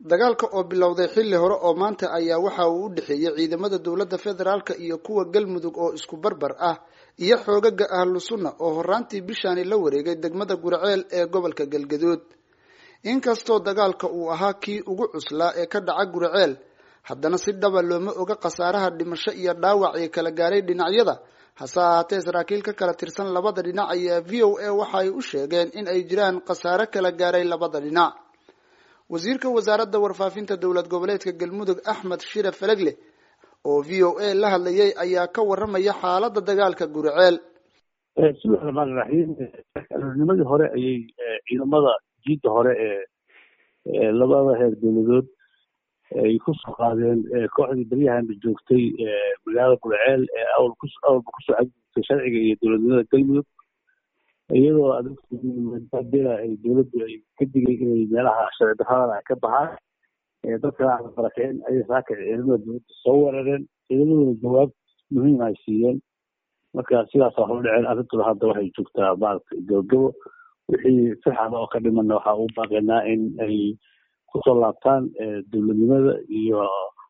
dagaalka oo bilowday xilli hore oo maanta ayaa waxa uu u dhexeeyey ciidamada dowladda federaalka iyo kuwa galmudug oo isku barbar ah iyo xoogaga ahlu sunna oo horaantii bishaani la wareegay degmada gurceel ee gobolka galgaduud inkastoo dagaalka uu ahaa kii ugu cuslaa ee ka dhaca gurceel haddana si dhaba looma oga khasaaraha dhimasho iyo dhaawac ee kala gaaray dhinacyada hase ahaatee saraakiil ka kala tirsan labada dhinac ayaa v o a waxa ay u sheegeen in ay jiraan khasaare kala gaaray labada dhinac wasiirka wasaaradda warfaafinta dowlad goboleedka galmudug axmed shire falegle oo v o a la hadlayay ayaa ka waramaya xaaladda dagaalka gurceel bismillahi raxmaan iraxiim nimadii hore ayay ciidamada jiidda hore ee labada heer dowladood ay kusoo qaadeen kooxdii beryahan joogtay magaalada gurceel ee awalba kusoo xadgudubtay sharciga iyo dowladnimada galmudug iyadoo adila ay dowladdu ay ka digay inay meelaha sharci darradan ay ka baxaan dadkana aan barakeen ayay saaka ciidamada dowladda soo weerareen ciidamaduna jawaab muhiim ay siiyeen marka sidaasa hor dhaceen arrintuna hadda waxay joogtaa maaragtay gabagabo wixii sixada oo ka dhimana waxaa ugu baaqaynaa in ay kusoo laabtaan dowladnimada iyo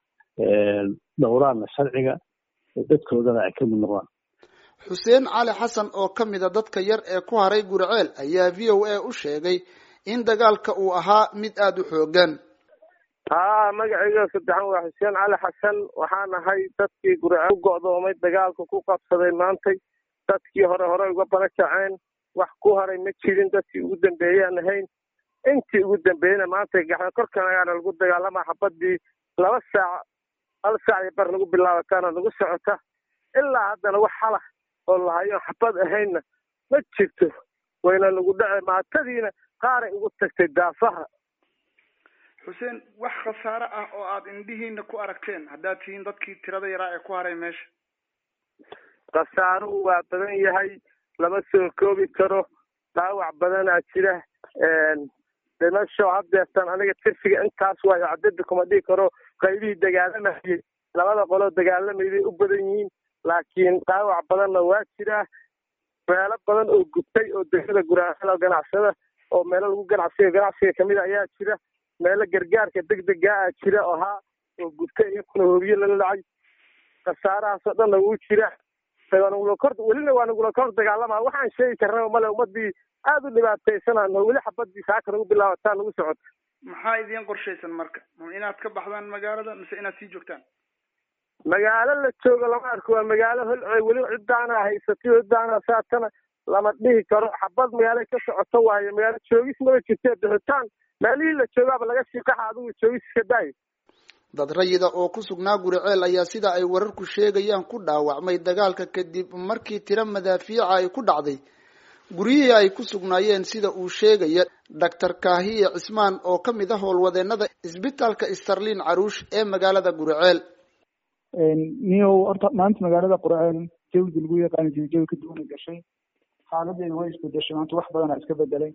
dhowraanna sharciga dadkoodana ay ka mid noqdaan xuseen cali xasan oo ka mid a dadka yar ee ku haray gurceel ayaa v o a u sheegay in dagaalka uu ahaa mid aada u xoogan haa magacayga saddexan waa xuseen cali xasan waxaan ahay dadkii gurceel u go'doomay dagaalka ku qabsaday maantay dadkii hore hore uga barakaceen wax ku haray ma jirin dadkii ugu dambeeyaan ahayn intii ugu dambeeyena maanta gaxda korkan ayaana lagu dagaalamaa xabadii laba saac hal saac iyo bar lagu bilaabataana nagu socota ilaa haddana wax halah oo lahayo xabad ahaynna ma jirto wayna nagu dhace maatadiina qaaray ugu tagtay daafaha xuseen wax khasaare ah oo aada indhihiina ku aragteen haddaad tihiin dadkii tirada yaraa ee ku haray meesha khasaaruhu waa badan yahay lama soo koobi karo dhaawac badanaa jira dhimasho haddeertan aniga tirfiga intaas waayo cadada kuma dhigi karo qaybihii dagaalamayay labada qoloo dagaalamayday u badan yihiin laakiin dhaawac badanna waa jiraa meelo badan oo gubtay oo degmada guraaxada ganacsada oo meelo lagu ganacsiga ganacsiga kamid a ayaa jira meelo gargaarka degdega a jira oo haa oo gubtay iyakuna hoobiye lala dhacay khasaarahaasoo dhanna wuu jira kor welina waa nagula kor dagaalama waxaan sheegi karnaba male ummadii aada u dhibaataysanano weli xabadii saaka nagu bilaabataa nagu socota maxaa idiin qorshaysan marka inaad ka baxdaan magaalada mise inaad sii joogtaan magaalo la joogo lama arko waa magaalo holcoy weli ciddaana haysatay ciddaana saatana lama dhihi karo xabad magaalo ka socoto waayo magaalo joogis maba jirte bixitaan meelihii la joogaaba laga shiikaxa adigu joogis iska daayo dad rayida oo ku sugnaa guriceel ayaa sida ay wararku sheegayaan ku dhaawacmay dagaalka kadib markii tiro madaafiica ay ku dhacday guryihii ay ku sugnaayeen sida uu sheegaya doctor kaahiye cismaan oo ka mid ah howlwadeenada isbitaalka starlin caruush ee magaalada guriceel niyow horta maanta magaalada qurceel jawdi lagu yaqaani jiray jawi ka duwana gashay xaaladeeda way isbedeshay maanta wax badanaa iska bedelay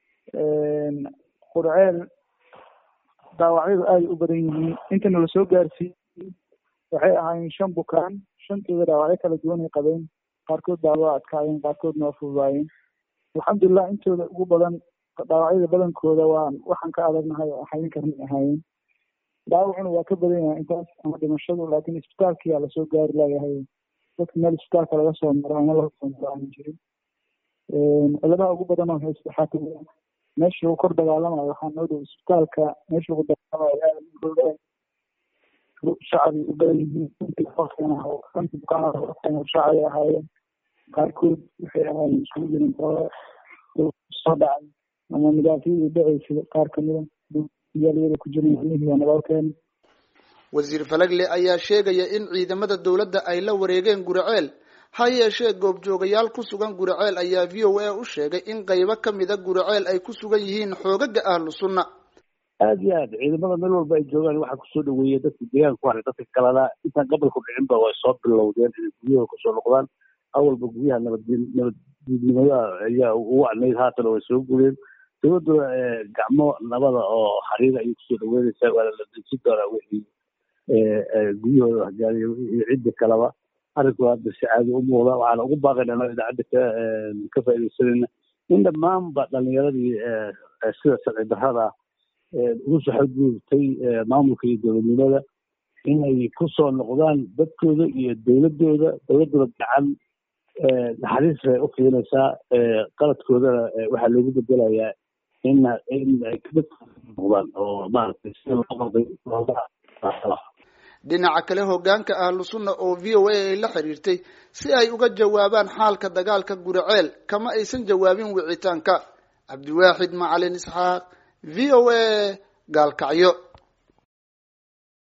qurceel dhaawacyadu aada u badan yihiin intana lasoo gaarsiiyey waxay ahaayeen shan bukaan shantooda dhaawacyo kala duwan ay qabeen qaarkood baa waa adkaayeen qaarkoodna waa fududaayeen alxamdulilah intooda ugu badan dhaawacyada badankooda waan waxaan ka adagnahay oo xayin karnay ahaayeen dhaawacuna waa ka badan yahay intaas ama dhimashadu laakiin isbitaalkiyaa lasoo gaari layahay dadka meel isbitaalka laga soo maro ama laga soo maro aan jirin ciladaha ugu badan oo haysta waxaa kamid ah meesha lagu kor dagaalamayo waxaa noo dhow isbitaalka meesha lagu dagaalamayo aada shacbi u badan yihiin shacbi ahaayeen qaarkood waxay ahaayeen isugu jirin soo dhacay ama madaafiicii dhaceysay qaar kamida iyaalyada ku jiran ilmihiiya nabadkeena wasiir falagle ayaa sheegaya in ciidamada dowladda ay la wareegeen guriceel ha yeeshee goobjoogayaal ku sugan guriceel ayaa v o a u sheegay in qaybo kamida guriceel ay ku sugan yihiin xoogaga ahlu sunna aada iyo aad ciidamada meel walba ay joogaan waxaa kusoo dhaweeya dadka deegaanka ku haray dadka kalena intaan gobolku dhicinba way soo bilowdeen inay guryaha kusoo noqdaan awalba guryaha nabadgeen nabaddiidnimada ayaa u wacnayd haatana way soo gureen dowladduna gacmo nabada oo xariira ayay kusoo dhaweynaysaa waana la dejin doonaa wixii guryahooda waxgaariya iyo cidda kaleba arrinku hadda si caadi u muuqda waxaana ugu baaqayna anoo idaacadda ka ka faaidaysanayna in dhammaanba dhalinyaradii sida sharci darrada ugu soo xadgudubtay maamulka iyo dowladnimada inay ku soo noqdaan dadkooda iyo dowladooda dowladooda gacan naxariis bay u fiinaysaa qaladkoodana waxaa loogu bedelayaa in in ay noqdaan oo maaragtay sida loo qalday looga dhinaca kale hogaanka ahlu sunna oo v o a ay la xiriirtay si ay uga jawaabaan xaalka dagaalka guriceel kama aysan jawaabin wicitaanka cabdiwaaxid macalin isxaaq v o a gaalkacyo